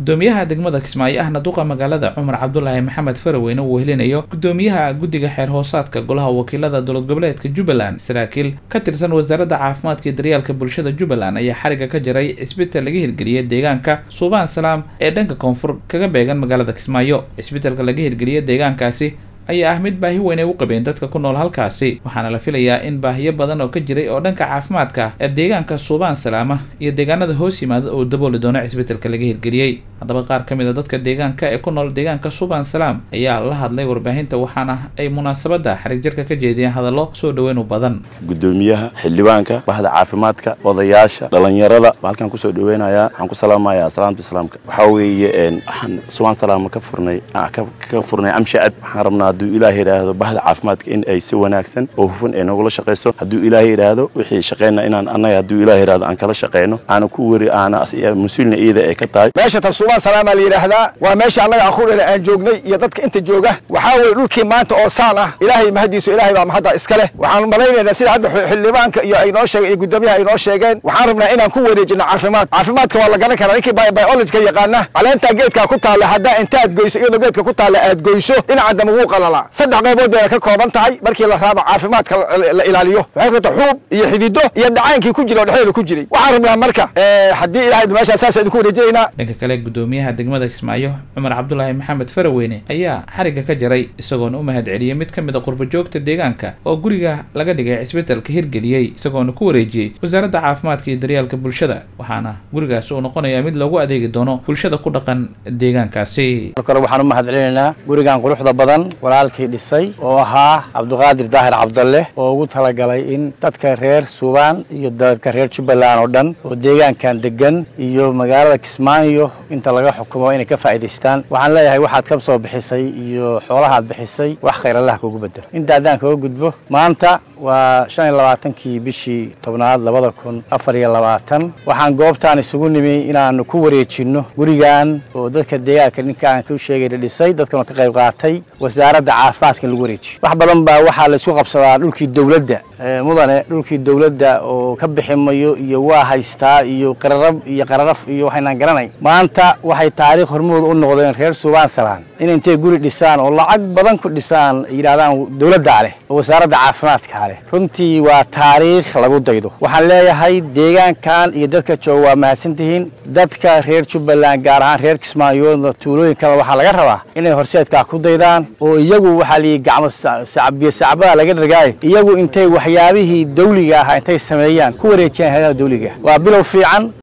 gudoomiyaha degmada kismaayo ahna duqa magaalada cumar cabdulaahi maxamed faraweyne uu helinayo gudoomiyaha guddiga xeer hoosaadka golaha wakiilada dowlad goboleedka jubbaland saraakiil ka tirsan wasaaradda caafimaadka iyo daryeelka bulshada jubbaland ayaa xariga ka jaray cisbital laga hirgeliyey deegaanka suubaan salaam ee dhanka koonfur kaga beegan magaalada kismaayo cisbitalka laga hirgeliyey deegaankaasi ayaa ah mid baahi weyn ay u qabeen dadka ku nool halkaasi waxaana la filayaa in baahiyo badan oo ka jiray oo dhanka caafimaadka ah ee deegaanka suubaan salaama iyo deegaanada hoos yimaada uu dabooli doono cisbitalka laga hirgeliyey haddaba qaar ka mid a dadka deegaanka ee ku nool deegaanka suubaan salaam ayaa la hadlay warbaahinta waxaana ay munaasabadda xarig jarka ka jeediyeen hadallo soo dhaweyn u badan gudoomiyaha xildhibaanka bahda caafimaadka odayaasha dhalinyarada baa halkaan kusoo dhaweynayaa waxaan ku salaamayaa salaamta islaamka waxaa weeye waxaan suubaan salaama ka furnay ka furnay amshacad waxaan rabnaa hadduu ilaahay yidhaahdo bahda caafimaadka in ay si wanaagsan oo hufan ay nogula shaqayso hadduu ilaahay yidhaahdo wixii shaqayna inaan annaga hadduu ilaahay yidhaahdo aan kala shaqayno aana ku weri aana mas-uulna iyada ay ka tahay meesha tan suubaan salaamaa la yidhaahdaa waa meesha annaga aan ku dhele aan joognay iyo dadka inta jooga waxaa weeye dhulkii maanta oo saan ah ilaahay mahadiisu ilaahay baa mahadda iska leh waxaan malaynaynaa sida hadda xildhibaanka iyo ay noo sheegeen iyo gudoomiyaha ay noo sheegeen waxaan rabnaa inaan ku wareejino caafimaad caafimaadka waa la garan karaa ninkii biologika yaqaana caleentaa geedkaa ku taalla haddaa intaad goyso iyadoo geedka ku taalla aad goyso dhinaca dambe wuu qalala saddex qaybood bayna ka kooban tahay markii la raabo caafimaadka la ilaaliyo waxay kata xuub iyo xidido iyo dhacaankii ku jira oo dhexdeeda ku jiray waxaan rabnaa marka haddii ilahay meeshaa saas idinku wareejinaynaa dhanka kale gudoomiyaha degmada kismaayo cumar cabdulaahi maxamed faraweyne ayaa xariga ka jaray isagoona u mahad celiyey mid ka mid a qurbajoogta deegaanka oo guriga laga dhigay cisbitalka hirgeliyey isagoona ku wareejiyey wasaaradda caafimaadka iyo daryeelka bulshada waxaana gurigaas uu noqonayaa mid loogu adeegi doono bulshada ku dhaqan deegaankaasi kale waxaan u mahad celinaynaa gurigan quruxda badan walaalkii dhisay oo ahaa cabdiqaadir daahir cabdalle oo ugu talagalay in dadka reer suubaan iyo dadka reer jubbaland oo dhan oo deegaankan degan iyo magaalada kismaayo inta laga xukumo inay ka faa'iidaystaan waxaan leeyahay waxaad ka soo bixisay iyo xoolahaad bixisay wax khayr allah kugu bedelo inta haddaan kaga gudbo maanta waa shan iyo labaatankii bishii tobnaad labada kun afar iyo labaatan waxaan goobtaan isugu nimi inaanu ku wareejinno gurigan oo dadka deegaanka ninkaan ku sheegay dhisay dadkana ka qayb qaatay wasaaradda caafimaadka in lagu wareejiyo wax badan baa waxaa laysku qabsadaa dhulkii dowladda mudane dhulkii dowladda oo ka bixi mayo iyo waa haystaa iyo qararab iyo qararaf iyo waxaynaan garanay maanta waxay taariikh hormood u noqdeen reer suubaan salaan in intay guri dhisaan oo lacag badan ku dhisaan yidhahdaan dowladdaa leh oo wasaaradda caafimaadkaa leh runtii waa taariikh lagu daydo waxaan leeyahay deegaankan iyo dadka jooga waa mahadsantihiin dadka reer jubbaland gaar ahaan reer kismaayoodna tuulooyinkada waxaa laga rabaa inay horseedkaa ku daydaan oo iyagu waxaa liyi gacmo biyo sacbada laga dhargaayo iyagu intay waxyaabihii dawliga ahaa intay sameeyaan ku wareejiyaan hayadaha dawliga waa bilow fiican